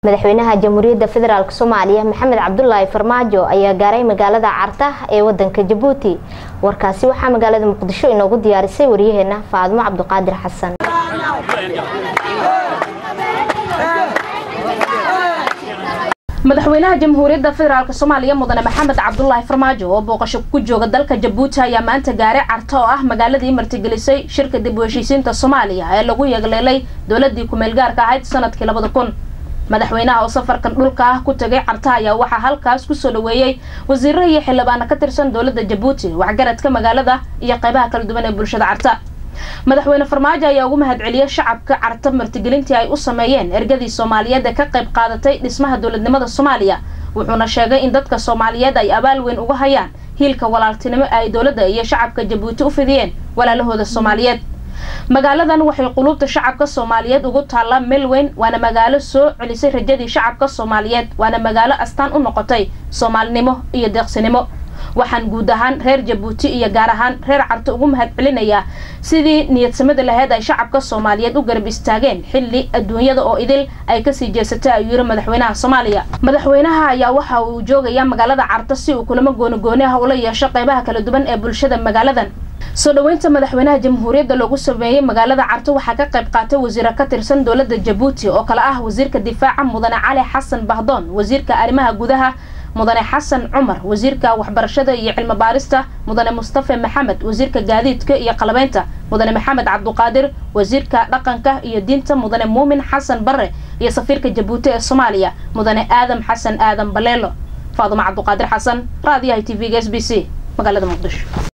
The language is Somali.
madaxweynaha jamhuuriyadda federaalk soomaaliya maxamed cabdulaahi farmaajo ayaa gaaray magaalada carta ee wadanka jabuuti warkaasi waxaa magaalada muqdisho inoogu diyaarisay waryaheena faadmo cabduqaadir xasan madaxweynaha jamhuuriyadda federaalk soomaaliya mudane maxamed cabdulaahi farmaajo oo booqasho ku jooga dalka jabuuti ayaa maanta gaaray carta oo ah magaaladii martigelisay shirka dib u heshiisiinta soomaaliya ee lagu yeegleelay dowladii kumeel gaarka ahayd sanadkii labada kun madaxweynaha oo safarkan dhulka ah ku tagay carta ayaa waxaa halkaas kusoo dhaweeyey wasiiro iyo xildhibaano ka tirsan dowladda jabuuti waxgaradka magaalada iyo qeybaha kala duwan ee bulshada carta madaxweyne farmaajo ayaa ugu mahadceliyey shacabka carta martigelintii ay u sameeyeen ergadii soomaaliyeed ee ka qayb qaadatay dhismaha dowladnimada soomaaliya wuxuuna sheegay in dadka soomaaliyeed ay abaal weyn uga hayaan hiilka walaaltinimo ay dowladda iyo shacabka jabuuti u fidiyeen walaalahooda soomaaliyeed magaaladan waxay quluubta shacabka soomaaliyeed ugu taallaa meel weyn waana magaalo soo celisay rajadii shacabka soomaaliyeed waana magaalo astaan u noqotay soomaalinimo iyo deeqsinimo waxaan guud ahaan reer jabuuti iyo gaar ahaan reer carta ugu mahad celinayaa sidii niyadsamada laheyd ay shacabka soomaaliyeed u garab istaageen xilli adduunyada oo idil ay kasii jeesatay ayuu yiri madaxweynaha soomaaliya madaxweynaha ayaa waxa uu joogayaa magaalada carta si uu kulamo goonigooni ah ula yeesho qeybaha kala duwan ee bulshada magaaladan soo dhaweynta madaxweynaha jamhuuriyadda loogu sameeyey magaalada carto waxaa ka qayb qaatay wasiiro ka tirsan dowladda jabuuti oo kale ah wasiirka difaaca mudane cali xasan bahdoon wasiirka arrimaha gudaha mudane xasan cumar wasiirka waxbarashada iyo cilmi baarista mudane mustafe maxamed wasiirka gaadiidka iyo qalabeynta mudane maxamed cabduqaadir wasiirka dhaqanka iyo diinta mudane muumin xasan bare iyo safiirka jabuuti ee soomaaliya mudane aadam xasan aadan baleelo faadumo cabduqaadir xasan raadiyaha t v-ga s b c magaalada muqdisho